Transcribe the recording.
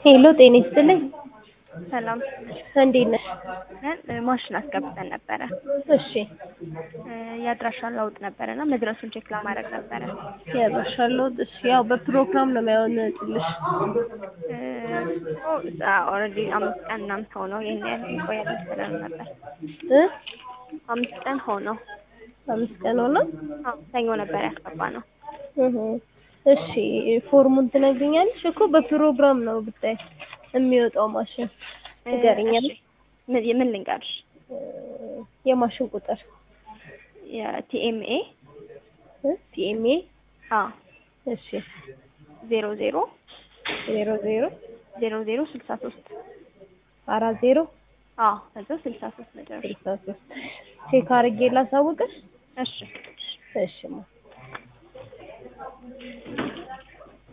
ሄሎ ጤና ይስጥልኝ። ሰላም እንዴት ነሽ? እ ማሽን አስገብተን ነበረ እሺ እ የአድራሻ ለውጥ ነበረና መድረሱን ቼክ ለማድረግ ነበረ። ያባሻለሁ። እሺ ያው በፕሮግራም ነው የሚያወጣልሽ። ኦልሬዲ አምስት ቀን ምናምን ሆነው ይሄን ያህል ይቆያል መሰለን ነበር። እ አምስት ቀን ሆነው አምስት ቀን ሆነ። አዎ ሰኞ ነበር ያስገባ ነው። እህ እሺ ፎርሙን ትነግሪኛለሽ እኮ በፕሮግራም ነው ብታይ የሚወጣው ማሽን ንገሪኛል። እሺ፣ ምን ምን ልንገርሽ? እ የማሽን ቁጥር የቲኤምኤ እ ፒኤምኤ አ እሺ ዜሮ ዜሮ ዜሮ ዜሮ ዜሮ ዜሮ ስልሳ ሶስት አራት ዜሮ አ ከዛ ስልሳ ሶስት መጨረሻ። ስልሳ ሶስት ቼክ አድርጌ ላሳውቅሽ። እሺ እሺ ማ